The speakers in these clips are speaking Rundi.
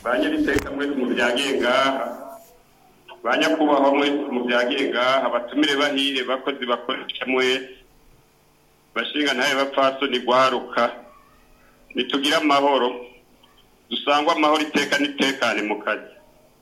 ba nyiriteka mwese mu byagiye ngaha ba nyakubahwa mwese mu byagiye ngaha batumire bahire bakozi bakoresha mwese bashinga ntabe bapfasoni gwaruka nitugire amahoro dusangwe amahoro iteka n'itekane mu kazi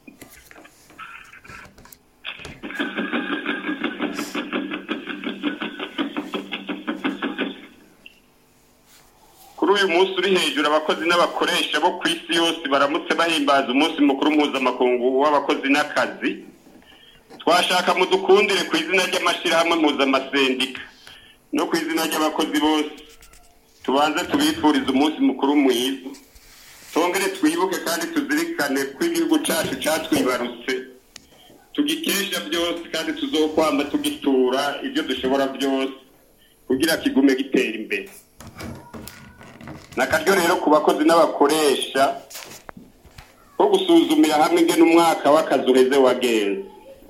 kuri uyu munsi uri hejuru abakozi n'abakoresha bo ku isi yose baramutse bahimbaza umunsi mukuru mpuzamakungu w'abakozi n'akazi twashaka mudukundire ku izina ry'amashyirahamwe mpuzamasendika no ku izina ry'abakozi bose tubanze tubifurize umunsi mukuru mwiza tongere twibuke kandi tuzirikane ko igihugu cyacu cyatwibarutse tugikesha byose kandi tuzokwamba tugitura ibyo dushobora byose kugira kigume gitera imbere nakaryo rero ku bakozi n'abakoresha ko gusuzumira hamwe ingene umwaka w'akazi uheze wagenze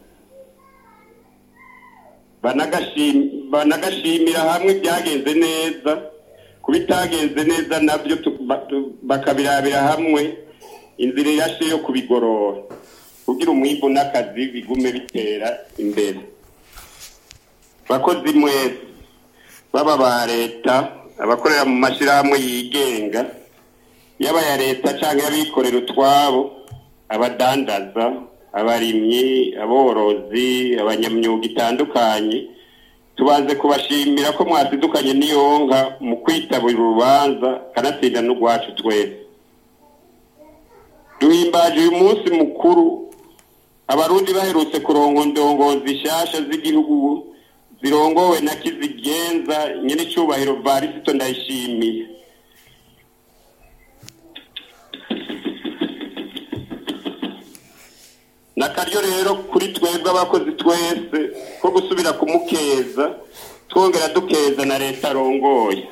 Banagashim- banagashimira hamwe ibyagenze neza ku bitagenze neza nabyo tu- ba- tu- bakabirabira hamwe inzira irashe yo kubigorora kugira umwimbu n'akazi bigume bitera imbere bakozi mwese baba ba leta abakorera mu mashyirahamwe yigenga yaba aya leta cyangwa abikorera utwabo abadandaza abarimyi aborozi abanyamyuga itandukanye tubanze kubashimira ko mwasidukanye n'iyonka mu kwitabira urubanza kanatsinda n'urwacu twese duhimbaje uyu munsi mukuru abarundi baherutse kurongo ndongozi nshasha z'igihugu zirongowe na kizigenza nyir'icyubahiro varisito ndayishimiye nakaryo rero kuri twebwe abakozi twese ko gusubira kumukeza twongera dukeza na leta arongoye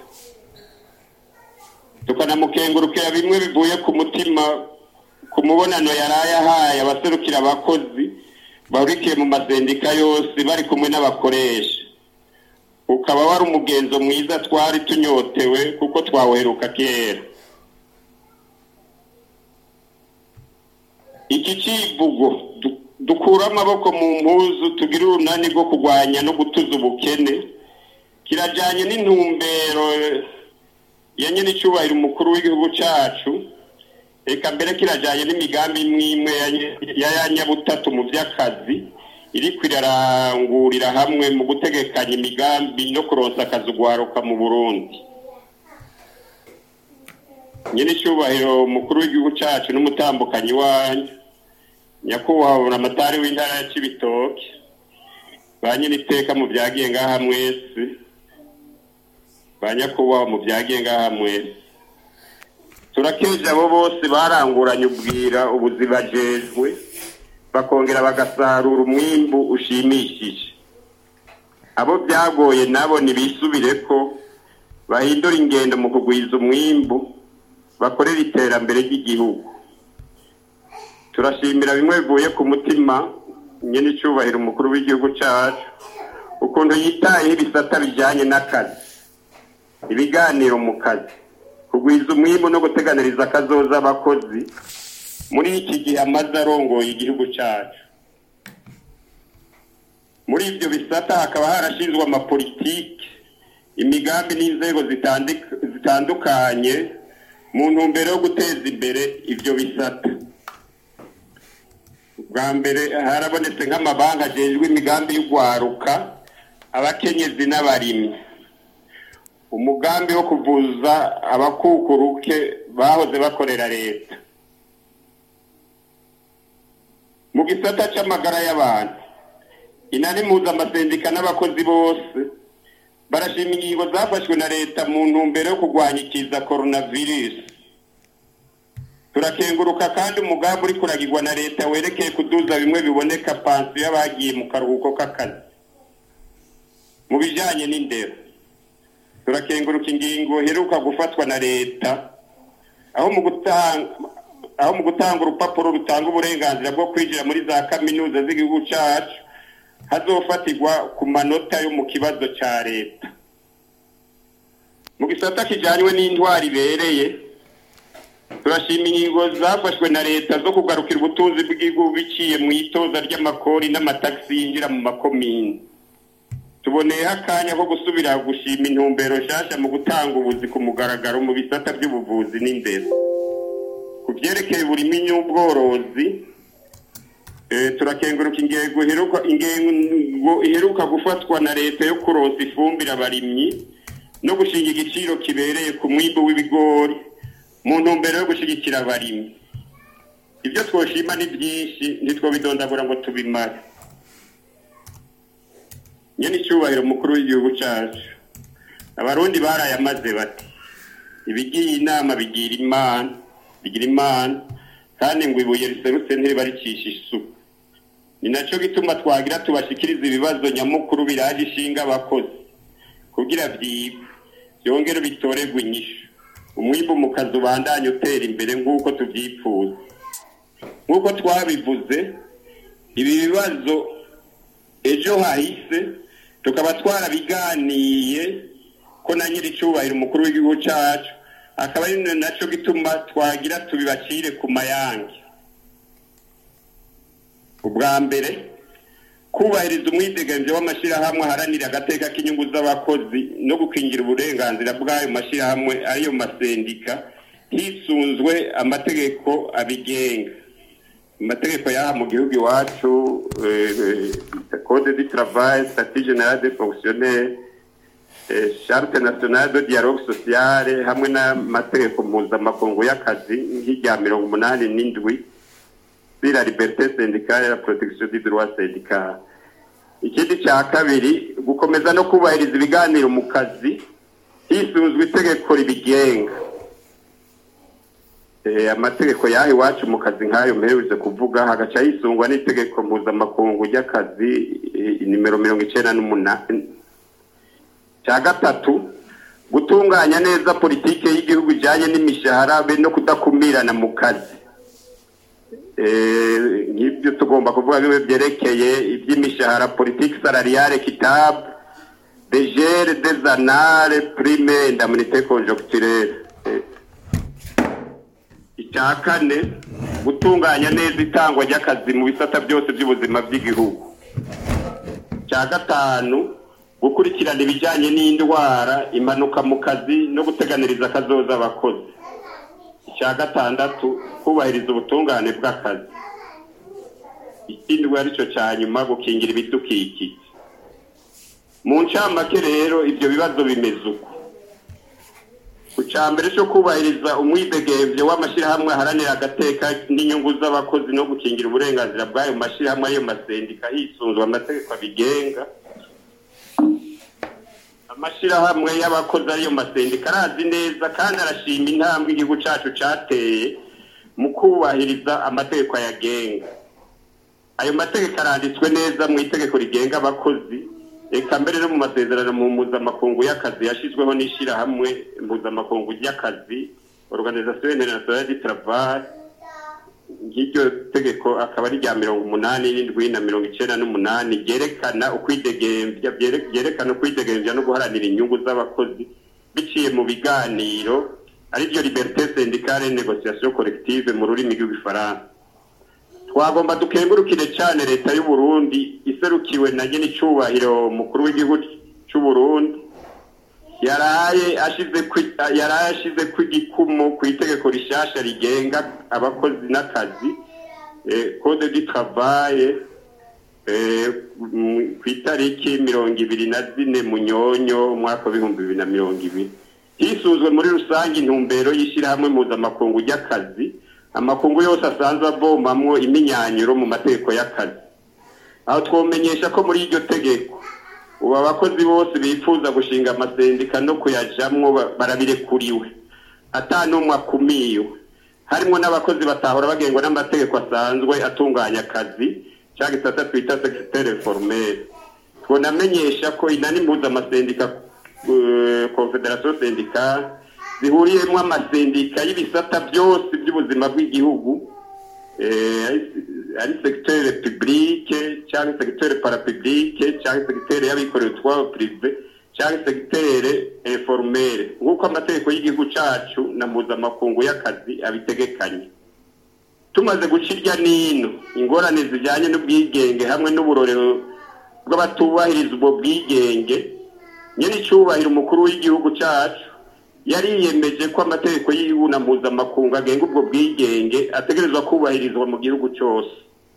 tukanamukengurukira bimwe bivuye ku mutima ku mubonano yaraye ahaye abaserukira abakozi bahurikiye mu masendika yose bari kumwe n'abakoresha ukaba wari umugenzo mwiza twari tunyotewe kuko twaweruka kera iki kivugo du- dukura amaboko mu mpuzu tugire urunani rwo kurwanya no gutuza ubukene kirajyanye n'intumbero ya nyir'icyubahiro umukuru w'igihugu cyacu reka mbere kirajyanye n'imigambi imwe imwe ya- ya ya nyabutatu mu by'akazi iri kwirarangurira hamwe mu gutegekanya imigambi no kuronsa akazi ugwaruka mu burundi nyir'icyubahiro umukuru w'igihugu cyacu n'umutambukanyi wanyu nyakubahwa amatari w'intara ya kibitoke ba nyir'iteka mu byagiye ngaha mwese ba nyakubahwa mu byagiye ngaha mwese turakeje abo bose baranguranye ubwira ubuzibajejwe bakongera bagasarura umwimbu ushimishije abo byagoye nabo ntibisubire ko bahindura ingendo mu kugwiza umwimbu bakorera iterambere ry'igihugu turashimira bimwe bivuye ku mutima nyine icyubahiro umukuru w'igihugu cyacu ukuntu yitayeho ibisata bijyanye n'akazi ibiganiro mu kazi kugwiza umwimbu no guteganiriza akazoza abakozi muri iki gihe amaze arongoye igihugu cyacu muri ibyo bisata hakaba harashinzwe amapolitiki imigambi n'inzego zitandik- zitandukanye mu ntumbero yo guteza imbere ibyo bisata bwa mbere harabonetse nk'amabanki agejwe imigambi y'ugwaruka abakenyezi n'abarimyi umugambi wo kuvuza abakukuruke bahoze bakorera leta mu gisata c'amagara y'abantu inani mpuzamasendika n'abakozi bose barashima ingingo zafashwe na leta mu ntumbero yo kurwanya ikiza coronavirus turakenguruka kandi umugambi uri kuragirwa na leta werekeye kuduza bimwe biboneka pansiyo y'abagiye mu karuhuko k'akazi mu bijanye n'indero turakenguruka ingingo iheruka gufatwa na leta aho mu gutanga aho mu gutanga urupapuro rutanga uburenganzira bwo kwinjira muri za kaminuza z'igihugu cyacu hazofatirwa ku manota yo mu kibazo cya leta mu gisata kijyanywe n'intwari ibereye turashima ingingo zafashwe na leta zo kugarukira ubutunzi bw'igihugu biciye mu itoza ry'amakori n'amatagisi yinjira mu makomini tuboneyeho akanya ko gusubira gushima intumbero nshasha mu gutanga ubuzi ku mugaragaro mu bisata by'ubuvuzi n'indero ku byerekeye uburimi n'ubworozi eh, turakenguruka ingengo iheruka ingengo iheruka gufatwa na leta yo kuronsa ifumbire abarimyi no gushinga igiciro kibereye ku mwimbu w'ibigori mu ntumbero yo gushyigikira abarimyi ibyo twoshima ni byinshi ntitwobidondagura ngo tubimare nyene icyubahiro mukuru w'igihugu cyacu abarundi barayamaze bati ibigiye inama bigira imana bigira imana kandi ngo ibuye riserutse ntiribarikisha isuku ni nacyo gituma twagira tubashikiriza ibibazo nyamukuru biraje ishinga abakozi kugira byibwe byongere bitorerwe inyishu umwimbu mu kazi ubandanye utera imbere nk'uko tubyifuza nk'uko twabivuze ibi bibazo ejo hahise tukaba twarabiganiye ko na nyiri icyubahiro umukuru w'igihugu cyacu akaba ari nacyo gituma twagira tubibacire ku mayange ubwa mbere kubahiriza umwideganzo w'amashyirahamwe aharanira agateka k'inyungu z'abakozi no gukingira uburenganzira bw'ayo mashyirahamwe ariyo masendika hisunzwe amategeko abigenga amategeko y'aha mu gihugu iwacu code du travail statut general des fonctionnaires eh, charte nationale de dialogue sociale hamwe n'amategeko mpuzamakungu y'akazi nk'irya mirongo umunani n'indwi sur la liberté syndicale et la protection du droit syndical ikindi cya kabiri gukomeza no kubahiriza ibiganiro mu kazi hisunzwe itegeko ribigenga Eh, amategeko yaha iwacu mu kazi nk'ayo mperutse kuvuga hagaca hisungwa n'itegeko mpuzamakungu ry'akazi eh, nimero mirongo icenda n'umunani cya gatatu gutunganya neza politike y'igihugu ijyanye n'imishahara be no kudakumirana mu kazi Eh, nk'ibyo tugomba kuvuga bimwe byerekeye iby'imishahara politiki salariale kitabu degere dezanare prime indamunite conjoncturelle Eh, icya kane gutunganya neza itangwa ry'akazi mu bisata byose by'ubuzima bw'igihugu icya gatanu gukurikirana ibijyanye n'indwara impanuka mu kazi no guteganiriza akazoza abakozi icya gatandatu kubahiriza ubutungane bw'akazi ikindi aricyo cya nyuma gukingira ibidukikije mu ncamake rero ibyo bibazo bimeze uko ku cya mbere cyo kubahiriza umwidegemvyo w'amashyirahamwe aharanira agateka n'inyungu z'abakozi no gukingira uburenganzira bw'ayo mashyirahamwe ariyo masendika hisunzwe amategeko abigenga amashyirahamwe y'abakozi ariyo masendika arazi neza kandi arashima intambwe igihugu cyacu cyateye mu kubahiriza amategeko ayagenga ayo mategeko aranditswe neza mu itegeko rigenga abakozi reka mbere no mu masezerano mu mpuzamakungu y'akazi yashyizweho n'ishyirahamwe mpuzamakungu ry'akazi organisation internationale du travail nk'iryo tegeko akaba ari rya mirongo umunani n'indwi na mirongo icyenda n'umunani ryerekana ukwidegembya byere- byerekana ukwidegembya no guharanira inyungu z'abakozi biciye mu biganiro aribyo liberté syndicale et négociation collective mu rurimi rw'igifaransa twagomba dukengurukire cyane leta y'u Burundi iserukiwe na nyine icyubahiro mukuru w'igihugu cy'u Burundi yaraye ashize kwi- yaraye ashize ku igikumu ku itegeko rishasha rigenga abakozi n'akazi eh, code du travail eh, m- ku itariki mirongo ibiri na zine munyonyo umwaka w'ibihumbi bibiri na mirongo ibiri hisuzwe muri rusange intumbero y'ishyirahamwe mpuzamakungu ry'akazi amakungu yose asanzwe avomamwo iminyanyuro mu mategeko y'akazi aho twomenyesha ko muri iryo tegeko ubu abakozi bose bifuza gushinga amasendika no kuyajamwo ba- barabirekuriwe ata n'umwe akumiwe harimo n'abakozi batahora bagengwa n'amategeko asanzwe atunganya akazi cyangwa gisata twita secretaire formel twonamenyesha ko inani mpuzamasendika uh, confederation syndicale zihuriyemo amasendika y'ibisata byose by'ubuzima bw'igihugu eh, ari- ari secteur publique cyangwa secteur parapublique cyangwa secteur y'abikorera utwabo privé cyangwa segitere informere nk'uko amategeko y'igihugu cacu na mpuzamakungu y'akazi abitegekanye tumaze guca irya nino ingorane zijyanye n'ubwigenge hamwe n'uburorero bw'abatubahiriza ubwo bwigenge nyine icyubahiro umukuru w'igihugu cyacu yariyemeje ko amategeko y'igihugu na mpuzamakungu agenga ubwo bwigenge ategerezwa kubahirizwa mu gihugu cyose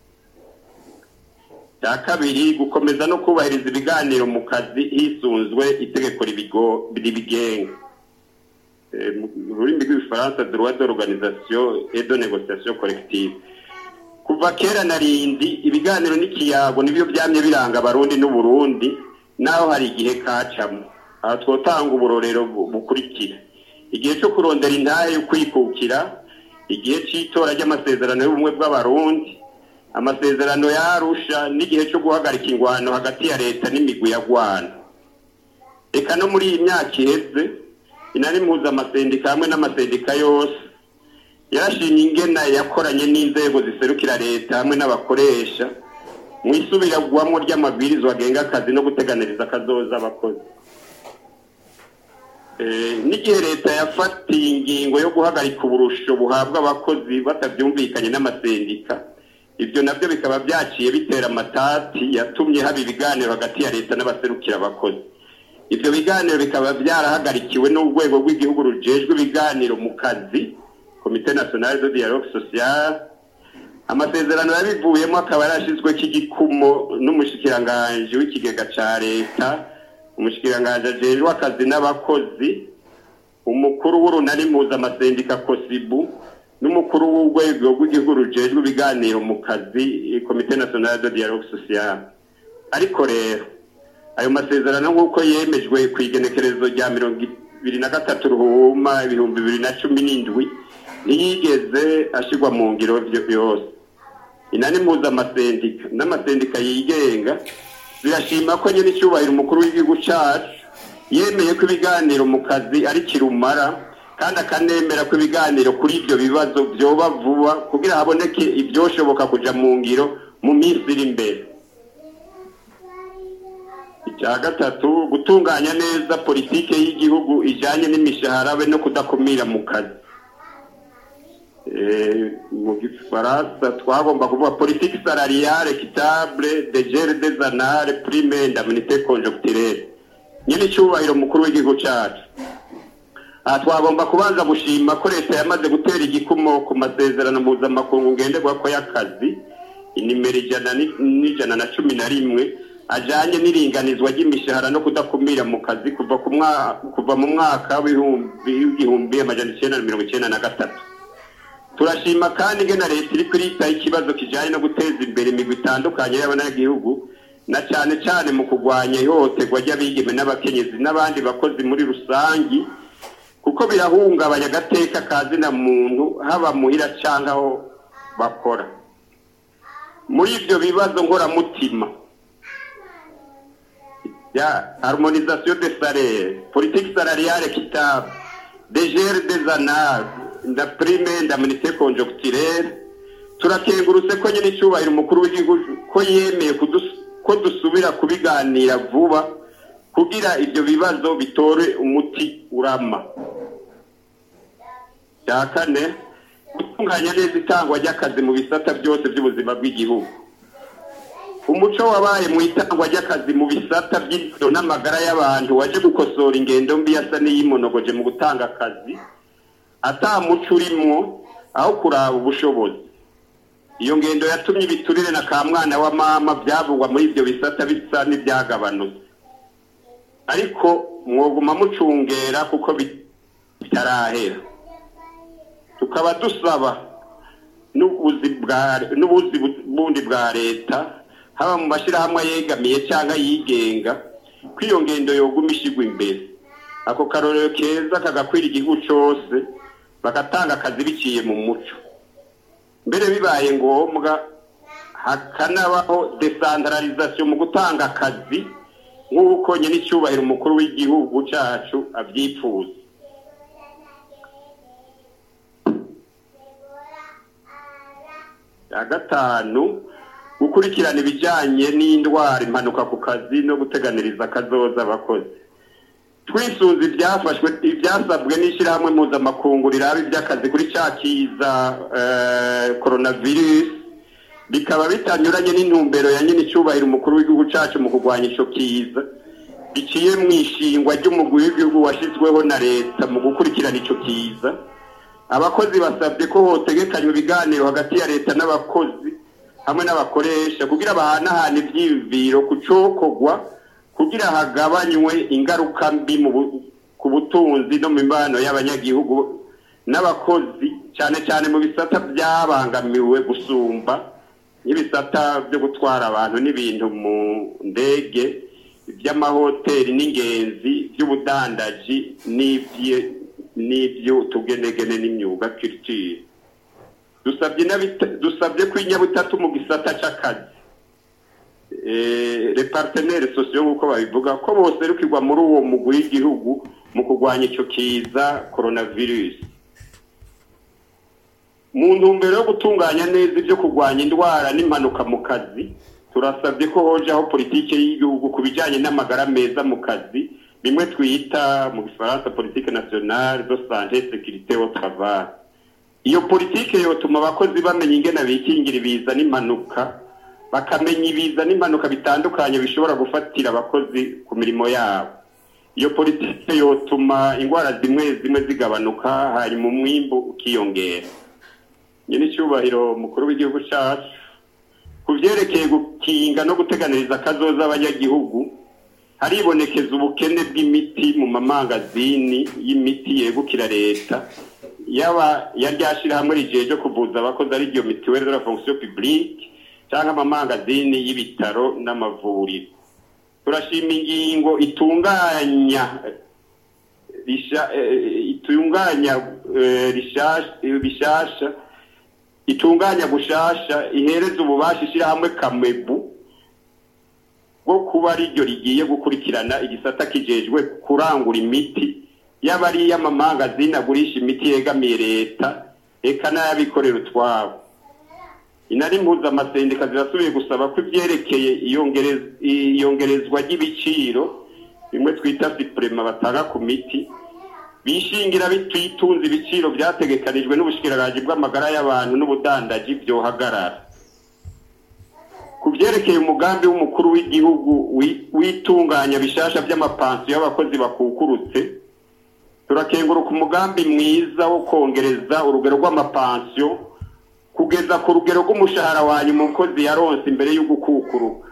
cya kabiri gukomeza no kubahiriza ibiganiro mu kazi hisunzwe itegeko ribigenga mu rurimi rw'igifaransa droit d'organisation et de négociation collective kuva kera na rindi ibiganiro n'ikiyago nibyo byamye biranga abarundi n'uburundi naho hari igihe kacamo aha twotanga uburorero bukurikira igihe cyo kurondera intahe yo kwikukira igihe cy'itora ry'amasezerano y'ubumwe bw'abarundi amasezerano yarusha n'igihe cyo guhagarika ingwano hagati ya leta n'imigwi ya gwana reka no muri iyi myaka iheze inani mpuzamasendika hamwe n'amasendika yose yarashimye ingena yakoranye n'inzego ziserukira leta hamwe n'abakoresha mu isubiragwamo ry'amabwirizwa agenga akazi no guteganiriza akazoza abakozi n'igihe leta yafatiye ingingo yo guhagarika uburusho buhabwa abakozi batabyumvikanye n'amasendika ibyo nabyo bikaba byaciye bitera amatati yatumye haba ibiganiro hagati ya leta n'abaserukira abakozi ibyo biganiro bikaba byarahagarikiwe n'urwego rw'igihugu rujejwe ibiganiro mu kazi komite nationale de dialogue social amasezerano yabivuyemo akaba yarashyizweho igikumo n'umushikiranganji w'ikigega cya leta umushikiranganji ajejwe akazi n'abakozi umukuru w'urunani mpuzamasendika kosibu n'umukuru w'urwego rw'igihugu rujejwe ibiganiro mu kazi komite nationale de dialogue social ariko rero ayo masezerano nk'uko yemejwe ku igenekerezo rya mirongo ibiri na gatatu ruhuma ibihumbi bibiri na cumi n'indwi ntiyigeze ashyirwa mu ngiro yose inani mpuzamasendika n'amasendika yigenga birashima ko nyine icyubahiro umukuru w'igihugu cyacu yemeye ko ibiganiro mu kazi ari kirumara kandi akanemera ko ibiganiro kuri ibyo bibazo byoba vuba kugira haboneke ibyoshoboka kujya mu ngiro mu minsi iri imbere icya gatatu gutunganya neza politike y'igihugu ijyanye n'imishahara be no kudakumira mu kazi mu gifaransa twagomba kuvuga politiki salariale kitable de gere de zanare prime ndamunite conjoncturelle nyine icyubahiro mukuru w'igihugu cyacu aha twagomba kubanza gushima ko leta yamaze gutera igikumo ku masezerano mpuzamakungu ngenderwako y'akazi inimero ijana n'ijana na cumi na rimwe ajyanye n'iringanizwa ry'imishahara no kudakumira mu kazi kuva kuva mu mwaka w'igihumbi amajana icyenda na mirongo icyenda na gatatu turashima kandi ingena leta iri kwiritaho ikibazo kijyanye no guteza imbere imigwi itandukanye y'abanyagihugu na cyane cyane mu kurwanya ihohoterwa ry'abigeme n'abakenyezi n'abandi bakozi muri rusange kuko birahungabanya agateka ka zina muntu haba muhira cyangwa aho bakora muri ibyo bibazo nkoramutima ya harmonisation de salaire politique salariale kitable degere des anales nda prime ndamunite conjoncturelle turakengurutse ko nyine icyubahiro umukuru w'igihugu ko yemeye ko dusubira kubiganira vuba kugira ibyo bibazo bitore umuti urama cya kane gutunganya neza itangwa ry'akazi mu bisata byose by'ubuzima bw'igihugu umuco wabaye mu itangwa ry'akazi mu bisata by'indero n'amagara y'abantu waje gukosora ingendo mbi yasa n'iyimonogoje mu gutanga akazi atamuco urimwo aho kuraba ubushobozi iyo ngendo yatumye ibiturire na ka mwana wa mama byavugwa muri ibyo bisata bisa n'ibyagabanutse ariko mwoguma mucungera kuko bitarahera tukaba dusaba n'ubuzi bundi bwa leta haba mu mashyirahamwe yegamiye cyangwa yigenga ko iyo ngendo yoguma ishyirwa imbere ako karorero keza kagakwira igihugu cyose bagatanga akazi biciye mu muco mbere bibaye ngombwa hakanabaho desantaralizasiyo mu gutanga akazi nk'uko nyine icyubahiro umukuru w'igihugu cyacu abyifuza ya gatanu gukurikirana ibijyanye n'indwara impanuka ku kazi no guteganiriza akazoza abakozi twisunze ibyafashwe ibyasabwe n'ishyirahamwe mpuzamakungu riraba iby'akazi kuri cya kiza coronavirus bikaba bitanyuranye n'intumbero ya nyine icyubahiro umukuru w'igihugu cyacu mu kurwanya icyo kiza biciye mu ishingwa ry'umugwi w'igihugu washyizweho na leta mu gukurikirana icyo kiza abakozi basabye ko hotegekanywa ibiganiro hagati ya leta n'abakozi hamwe n'abakoresha kugira bahanahane ibyiyumviro ku cokogwa kugira hagabanywe ingaruka mbi ku butunzi no mu mibano y'abanyagihugu n'abakozi cyane cyane mu bisata byabangamiwe gusumba nk'ibisata byo gutwara abantu n'ibintu mu ndege iby'amahoteli n'ingenzi by'ubudandaji n'iby'utugenegene n'imyuga kiritire dusabye ko inyabutatu mu gisata cy'akazi le partenaire sosiyo nk'uko babivuga ko bose rukigwa muri uwo mugwi w'igihugu mu kurwanya icyo kiza coronavirus mu ntumbero yo gutunganya neza ibyo kurwanya indwara n'impanuka mu kazi turasabye ko hojaho politiki y'igihugu ku bijyanye n'amagara meza mu kazi bimwe twita mu gifaransa politike nationale de santé sécurité au travail iyo politiki yotuma abakozi bamenya ingene bikingira ibiza n'impanuka bakamenya ibiza n'impanuka bitandukanye bishobora gufatira abakozi ku mirimo yabo iyo politiki yotuma indwara zimwe zimwe zigabanuka hanyuma umwimbu ukiyongera nyine icyubahiro mukuru w'igihugu cyacu ku byerekeye gukinga no guteganiriza akazoza abanyagihugu haribonekeza ubukene bw'imiti mu mamangazini y'imiti yegukira leta yaba yaryashyirahamwe rigiye ryo kuvuza abakozi ari ryo mituweli de la fonction publique cyangwa amamangazini y'ibitaro n'amavuriro turashima ingingo itunganya itunganya bishasha itunganya gushasha ihereza ububasha ishyirahamwe kamebu bwo kuba ari ryo rigiye gukurikirana igisata kijejwe kurangura imiti yaba ari iy'amamangazini agurisha imiti yegamiye leta eka n'ayabikorera utwabo inari mpuzamasendika zirasubiye gusaba ko ibyerekeye iyongerezwa ry'ibiciro bimwe twita sipurema batanga ku miti bishingira bititunze ibiciro byategekanijwe n'ubushikiranganje bw'amagara y'abantu n'ubudandaji byohagarara ku byerekeye umugambi w'umukuru w'igihugu witunganya bishasha by'amapansiyo y'abakozi bakukurutse turakenguruka umugambi mwiza wo kongereza urugero rw'amapansiyo kugeza ku rugero rw'umushahara wa nyuma umukozi yaronse imbere yo gukukuruka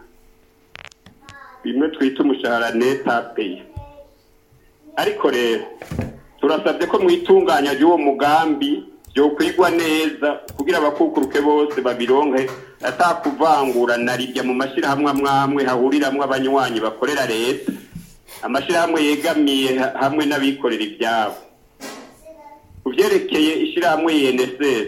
bimwe twita umushahara neta peyi ariko rero turasabye ko mu itunganya ry'uwo mugambi byokwigwa neza kugira abakukuruke bose babironke atakuvangura na rijya mu mashyirahamwe amwe amwe hahuriramwo abanywanyi bakorera leta amashyirahamwe yegamiye hamwe n'abikorera ibyabo ku byerekeye ishyirahamwe UNSS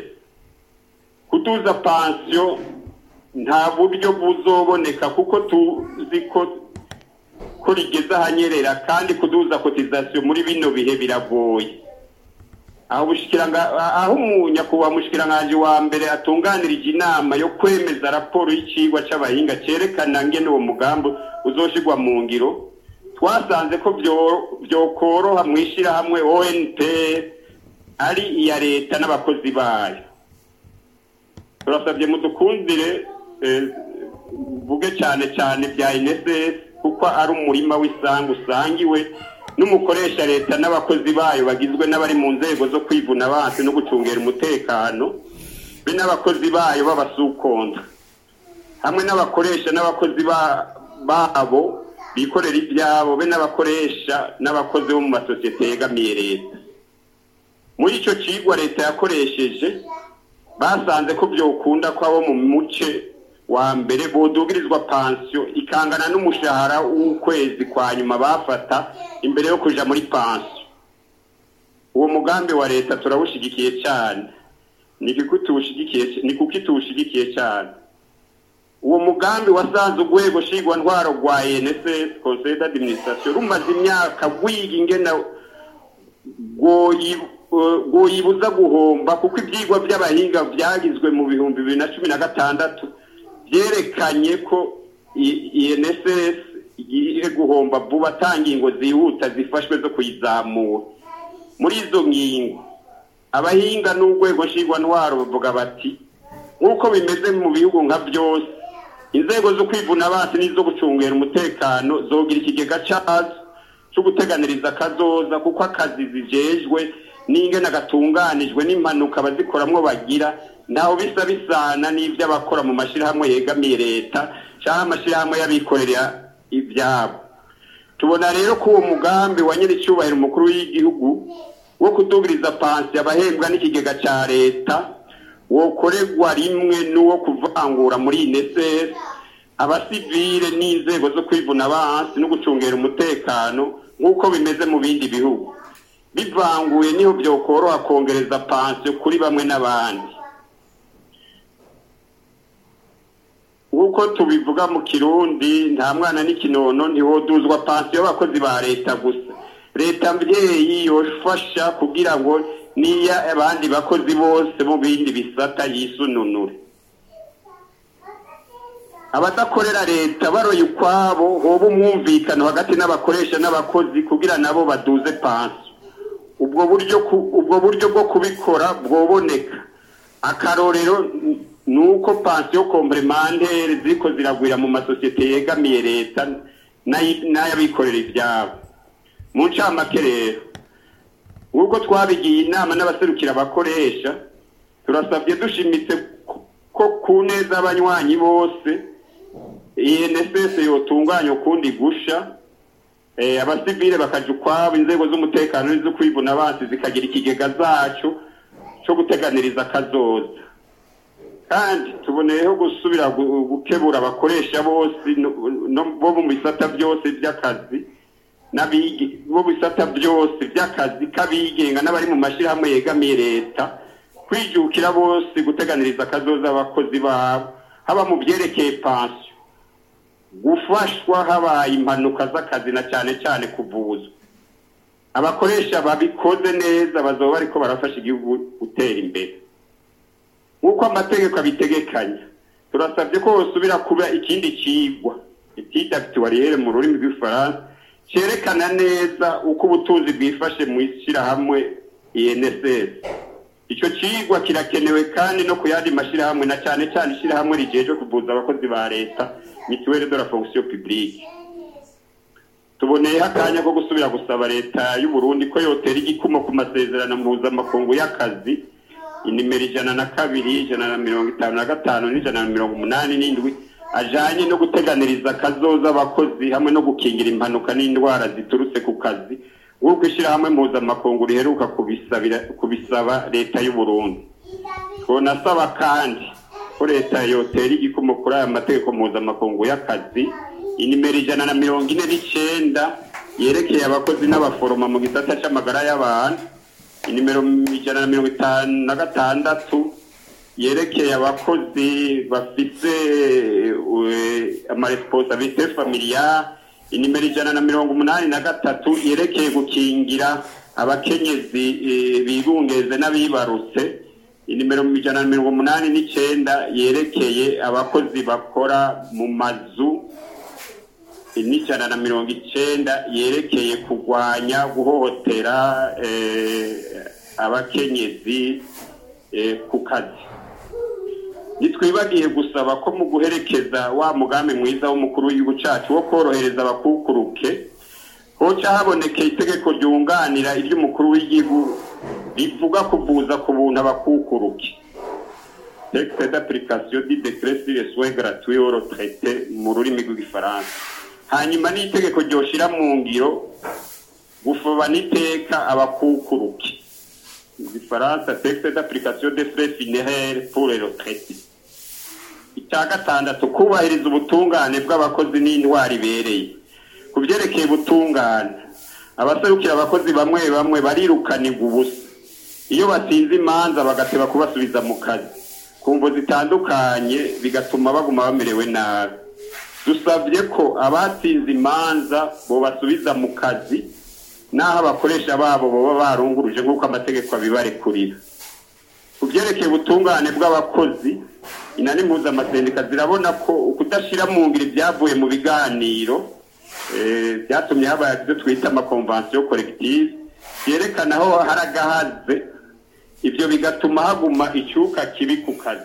kutuza pansiyo nta buryo buzoboneka kuko tuzi ko ko rigeze ahanyerera kandi kuduza kotizasiyo muri bino bihe biragoye aho aho nyakubahwa mushikiranganje wa mbere atunganirije inama yo kwemeza raporo y'icigwa c'abahinga cerekana ngene uwo mugambi uzoshirwa mu ngiro twasanze ko vyokoroha mw'ishirahamwe ONP ari iya leta n'abakozi bayo turasabye mudukundire vuge cyane cyane bya INSS kuko ari umurima w'isangu usangiwe n'umukoresha leta n'abakozi bayo bagizwe n'abari mu nzego zo kwivuna abansi no gucungera umutekano be n'abakozi bayo b'abasukonda hamwe n'abakoresha n'abakozi babo bikorera ibyabo be n'abakoresha n'abakozi bo mu masosiyete yegamiye leta muri icyo kigwa leta yakoresheje basanze ko byokunda ko abo mu muce wa mbere bodugirizwa pansiyo ikangana n'umushahara w'ukwezi kwa nyuma bafata imbere yo kuja muri pansiyo uwo mugambi wa leta turawushigikiye cyane ni kuki tuwushigikiye cyane uwo mugambi wasanze urwego nshingwa ntwaro rwa NSS conseil d'administration rumaze imyaka rwiga ingena rwoyibuza guhomba kuko ibyigwa by'abahinga byagizwe mu bihumbi bibiri na cumi na gatandatu byerekanye ko INSS igiye guhomba vuba ata ngingo zihuta zifashwe zo kuyizamura muri izo ngingo abahinga n'urwego nshingwantwaro bavuga bati nk'uko bimeze mu bihugu nka byose inzego zo kwivuna abansi n'izo gucungera umutekano zogira ikigega cyazo cyo guteganiriza akazoza kuko akazi zijejwe n'ingene gatunganijwe n'impanuka abazikoramwo bagira ntaho bisa bisana n'ibyo abakora mu mashyirahamwe yegamiye leta cyangwa amashyirahamwe y'abikorera ibyabo tubona rero ko uwo mugambi wa nyir'icyubahiro umukuru w'igihugu wo kudugiriza pansi abahembwa n'ikigega cya leta wokorerwa rimwe n'uwo kuvangura muri inesesi abasivile n'inzego zo kwivuna abansi no gucungera umutekano nk'uko bimeze mu bindi bihugu bivanguye niho byokoroha kongereza pansiyo kuri bamwe n'abandi nk'uko tubivuga mu kirundi nta mwana n'ikinono ntihoduzwa pansiyo y'abakozi ba leta gusa leta mbyeyi yofasha kugira ngo niya abandi bakozi bose mu bindi bisata yisununure abadakorera leta baroye ukwabo hoba umwumvikano hagati n'abakoresha n'abakozi kugira nabo baduze pansiyo ubwo buryo ubwo buryo bwo kubikora bwoboneka akarorero ni uko pansiyo komplementere ziko ziragwira mu masosiyete yegamiye leta n'ay'abikorera ibyabo mu ncamake rero nk'uko twabigiye inama n'abaserukira abakoresha turasabye dushimitse ko ku neza abanywanyi bose inss yotunganya ukundi gusha abasivile bakaja ukwabo inzego z'umutekano n'izo kwivuna abansi zikagira ikigega zacu cyo guteganiriza akazoza kandi tuboneyeho gusubira gukebura abakoresha bose bo mu bisata byose by'akazi bo mu bisata byose by'akazi k'abigenga n'abari mu mashyirahamwe yegamiye leta kwijukira bose guteganiriza akazoza abakozi babo haba mu byerekeye pansiyo gufashwa habaye impanuka z'akazi na cyane cyane kuvuzwa abakoresha babikoze neza bazaba bariko barafasha igihugu gutera imbere nk'uko amategeko abitegekanya turasabye ko hosubira kuba ikindi cigwa etide actuariere mu rurimi rw'ifaransa cerekana neza uko ubutunzi bwifashe mu ishyirahamwe inss icyo cigwa kirakenewe kandi no ku yandi mashyirahamwe na cyane cyane ishyirahamwe rijejwe kuvuza abakozi ba leta mituweli de la fonction publique tuboneyeho akanya ko gusubira gusaba leta y'u Burundi ko yotera igikumo ku masezerano mpuzamakungu y'akazi inimero ijana na kabiri ijana na mirongo itanu na gatanu n'ijana na mirongo umunani n'indwi ajanye no guteganiriza akazoza abakozi hamwe no gukingira impanuka n'indwara ziturutse ku kazi nk'uko ishyirahamwe mpuzamakungu riheruka kubisaba leta y'u Burundi twonasaba kandi ko leta yotera igikumo kuri aya mategeko mpuzamakungu y'akazi inimero ijana na mirongo ine n'icenda yerekeye abakozi n'abaforoma mu gisata c'amagara y'abantu inimero ijana na mirongo itanu na gatandatu yerekeye abakozi bafise amaresponsabilite familiale inimero ijana na mirongo umunani na gatatu yerekeye gukingira abakenyezi bibungeze n'abibarutse inimero ijana na mirongo umunani n'icenda yerekeye abakozi bakora mu mazu n'ijana na mirongo icenda yerekeye kurwanya guhohotera abakenyezi ku kazi ntitwibagiye gusaba ko mu guherekeza wa mugambi mwiza w'umukuru w'igihugu cyacu wo korohereza abakukuruke hoca habonekeye itegeko ryunganira iry'umukuru w'igihugu rivuga kuvuza ku buntu abakukuruke texte d'application du décret sur les soins gratuits aux retraités mu rurimi rw'igifaransa hanyuma n'itegeko ryoshira mu ngiro gufoba n'iteka abakukuruke mu gifaransa texte d'application des frais funéraires pour les retraités icya gatandatu kubahiriza ubutungane bw'abakozi n'indwara ibereye ku byerekeye ubutungane abaserukira abakozi bamwe bamwe barirukanirwa ubusa iyo batsinze imanza bagateba kubasubiza mu kazi ku mvo zitandukanye bigatuma baguma bamerewe nabi dusabye ko abatsinze imanza bobasubiza mu kazi n'aho abakoresha babo baba barunguruje nk'uko amategeko abibarekurira ku byerekeye ubutungane bw'abakozi inani mpuzamaseneka zirabona ko ukudashyira mu ngiro ibyavuye mu biganiro eh, byatumye haba ibyo twita amakonvansiyo koregitivu yerekana aho hari agahaze ibyo bigatuma haguma icyuka kibi ku kazi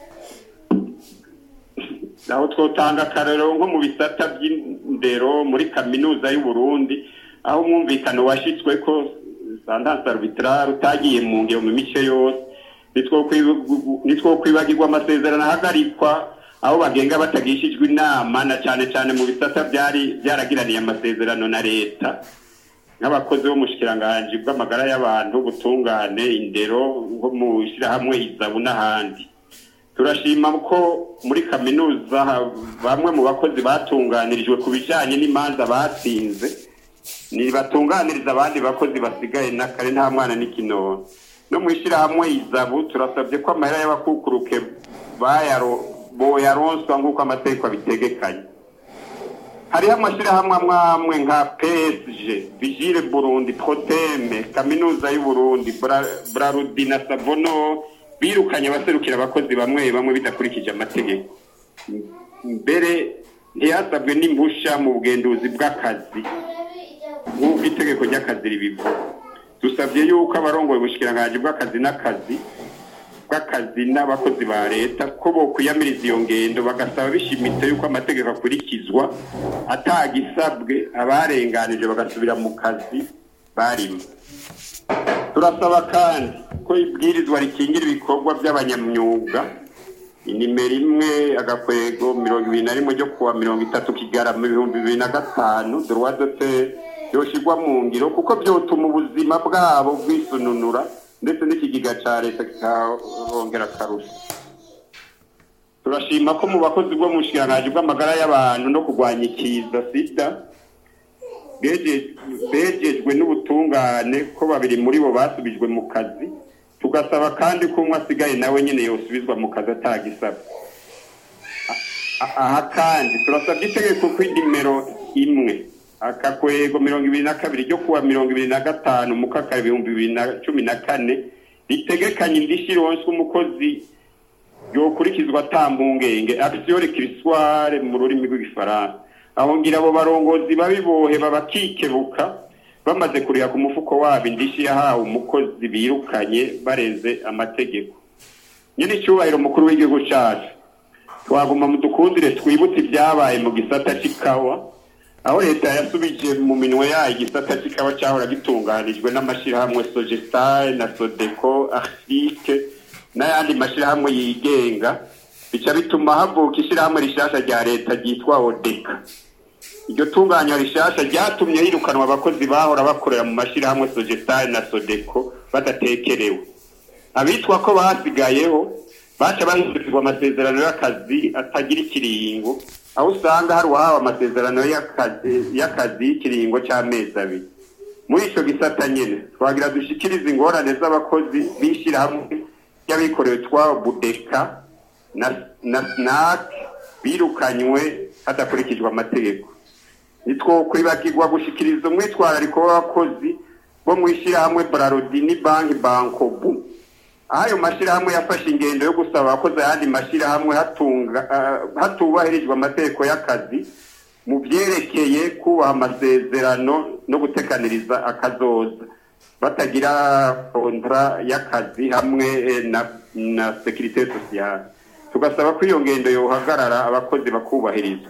aho twotanga akarero nko mu bisata by'indero muri kaminuza y'u Burundi aho umwumvikano washyizwe ko sandanse arbitrare utagiye mu ngero mu mice yose nitwo kwibagirwa amasezerano ahagarikwa aho bagenga batagishijwe inama na cyane cyane mu bisata byari byaragiraniye amasezerano na leta nk'abakozi bo mu bushikiranganji bw'amagara y'abantu ubutungane indero nko mu ishyirahamwe izabu n'ahandi turashima ko muri kaminuza bamwe mu bakozi batunganirijwe ku bijyanye n'imanza batsinze ntibatunganiriza abandi bakozi basigaye n'akare nta mwana n'ikinono no mu ishyirahamwe izabu turasabye ko amahera y'abakukuruke boyaronswa nk'uko amategeko abitegekanye hariho amashyirahamwe amwe amwe nka PSG Vigile Burundi Proteme Kaminuza y'u Burundi Brarudi na Savono birukanye abaserukira abakozi bamwe bamwe bidakurikije amategeko mbere ntiyasabwe n'impusha mu bugenduzi bw'akazi nk'uko itegeko ry'akazi ribivuga dusabye yuko abarongoye ubushikiranganji bw'akazi n'akazi bw'akazi n'abakozi ba leta ko bokwiyamiriza iyo ngendo bagasaba bishimitse yuko amategeko akurikizwa atagisabwe abarenganije bagasubira mu kazi barimo turasaba kandi ko ibwirizwa rikingira ibikorwa by'abanyamyuga inimero imwe agakwego mirongo ibiri na rimwe ryo kuwa mirongo itatu kigarama ibihumbi bibiri na gatanu droite yoshirwa mu ngiro kuko byotuma ubuzima bwabo bwisununura ndetse n'ikigega cya leta kikahongera akarusho turashima ko mu bakozi bwo mu bushikiranganji bw'amagara y'abantu no kurwanya ikiza sida begejwe n'ubutungane ko babiri muri bo basubijwe mu kazi tugasaba kandi ko umwe asigaye nawe nyine yosubizwa mu kazi atagisabwe aha kandi turasabye itegeko ko inimero imwe akakwego mirongo ibiri na kabiri ryo kuwa mirongo ibiri na gatanu mu kakara ibihumbi bibiri na cumi na kane ritegekanye indishyi ironswa umukozi yokurikizwa atambungenge action requisitoire mu rurimi rw'igifaransa aho ngira abo barongozi babibohe babakikebuka bamaze kuriha ku mufuko wabo indishyi yahawe umukozi birukanye barenze amategeko nyine icyubahiro mukuru w'igihugu cyacu twaguma mu dukundire twibutse ibyabaye mu gisata cy'ikawa aho leta yasubije mu minwe yayo igisata cy'ikawa cyahora gitunganijwe n'amashyirahamwe sogesitari na sodeko afike n'ayandi mashyirahamwe yigenga bica bituma havuka ishyirahamwe rishyashya rya leta ryitwa odeka iryo tunganya rishyashya ryatumye hirukanwa abakozi bahora bakorera mu mashyirahamwe sogesitari na sodeko badatekerewe abitwa ko basigayeho baca bahindurirwa amasezerano y'akazi atagira ikiringo aho usanga hari uwahawe amasezerano y'akazi y'ikiringo cy'amezi abiri muri icyo gisata nyine twagira dushyikirize ingorane z'abakozi b'ishyirahamwe y'abikorewe twa budeka na sinake birukanywe hadakurikijwe amategeko nitwo kwibagirwa gushyikiriza umwitwarariko w'abakozi bo mu ishyirahamwe bararodi ni banki bankobu aho ayo mashyirahamwe yafashe ingendo yo gusaba abakozi ayandi mashyirahamwe hatubahirijwe amategeko y'akazi mu byerekeye kubaha amasezerano no gutekaniriza akazoza batagira kontara y'akazi hamwe na sekirite sosiyale tugasaba ko iyo ngendo yohagarara abakozi bakubahirizwa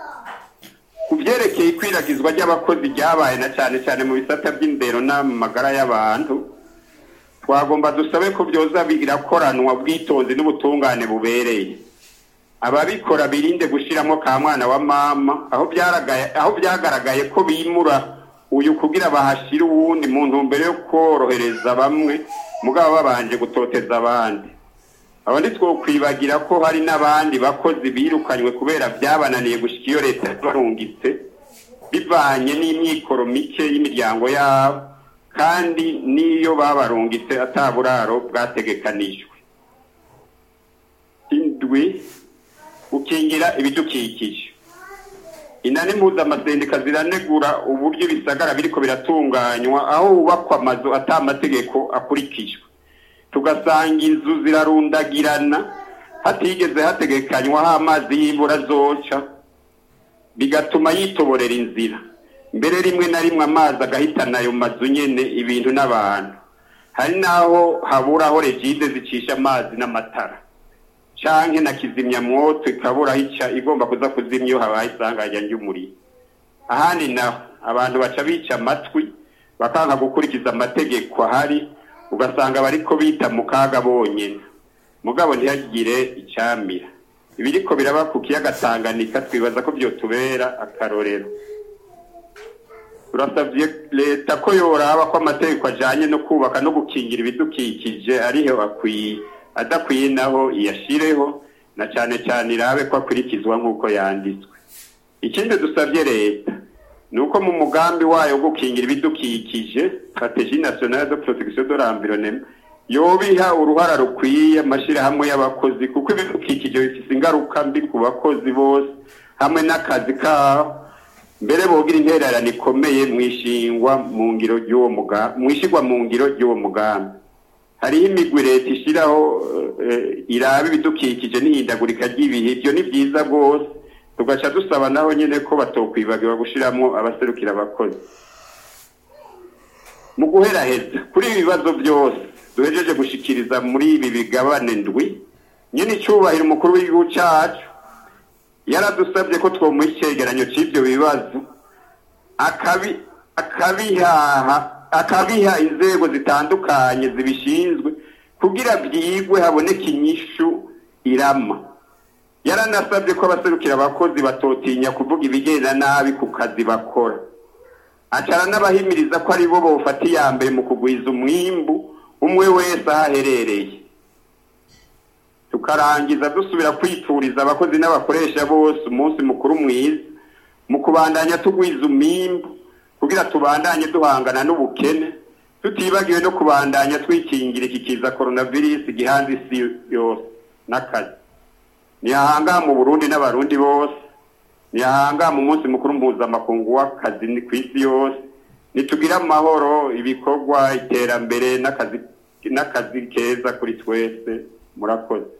ku byerekeye ikwiragizwa ry'abakozi ryabaye na cyane cyane mu bisata by'indero n'amagara y'abantu twagomba dusabe ko byoza birakoranwa ubwitonzi n'ubutungane bubereye ababikora birinde gushyiramo ka mwana wa mama aho byagaragaye ko bimura uyu kugira bahashyire uwundi mu ntumbero yo korohereza bamwe mugabo babanje gutoteza abandi aba kwibagira ko hari n'abandi bakozi birukanywe kubera byabananiye gushyika iyo leta barungitse bivanye n'imyikoro mike y'imiryango yabo kandi n'iyo babarungitse ataburaro bwategekanijwe indwi gukingira ibidukikije inani mpuzamazendika ziranegura uburyo ibisagara biriko biratunganywa aho hubakwa amazu atamategeko akurikijwe tugasanga inzu zirarundagirana hatigeze hategekanywa aho amazi y'imvura zoca bigatuma yitoborera inzira mbere rimwe na rimwe amazi agahitana ayo mazu nyene ibintu n'abantu hari n'aho habura aho regide zicisha amazi n'amatara canke na kizimyamwoto ikabura ica igomba kuza kuzimya iyo habaye isanganya ry'umuriro ahandi naho abantu baca bica amatwi bakanka gukurikiza amategeko ahari ugasanga bariko bita mu kaga bonyene mugabo ntihagire icamira ibiriko biraba ku kiyaga Tanganyika twibaza ko vyotubera akarorero turasavye leta ko yoraba ko amategeko ajanye no kubaka no gukingira ibidukikije ariho akwiye adakwiye naho iyashireho na cane cane irabe ko akurikizwa nk'uko yanditswe ikindi dusavye leta ni uko mu mugambi wayo wo gukingira ibidukikije strategie nationale de protection de l'environnement yobiha uruhara rukwiye amashirahamwe y'abakozi kuko ibidukikije bifise ingaruka mbi ku bakozi bose hamwe n'akazi kabo mbere bogira intererano ikomeye mwishingwa mu ngiro ry'uwo mugambi mwishigwa mu ngiro ry'uwo mugambi hariho imigwi leta ishiraho uh, iraba ibidukikije n'ihindagurika ry'ibihe ibyo ni vyiza rwose tugaca dusaba naho nyene ko batokwibagirwa gushiramwo abaserukira abakozi mu guheraheza kuri ibi bibazo byose duhejeje gushikiriza muri ibi bigabane ndwi nyene icubahiro umukuru w'igihugu cacu yaradusabye ko twomuha icegeranyo c'ivyo bibazo akabi akabihaha akabiha inzego zitandukanye zibishinzwe kugira vyigwe haboneke inyishu irama yaranasabye ko abaserukira abakozi batotinya kuvuga ibigenda nabi ku kazi bakora acara n'abahimiriza ko ari bo bofata iya mbere mu kugwiza umwimbu umwe wese aho aherereye tukarangiza dusubira kwituriza abakozi n'abakoresha bose umunsi mukuru mwiza mu kubandanya tugwiza umwimbu kugira tubandanye duhangana n'ubukene tutibagiwe no kubandanya twikingira iki kiza coronavirus gihanze isi yose n'akazi nihahanga mu Burundi n'abarundi bose nihahanga mu munsi mukuru mpuzamakungu w'akazi ku isi yose nitugira amahoro ibikorwa iterambere n'akazi n'akazi keza kuri twese murakoze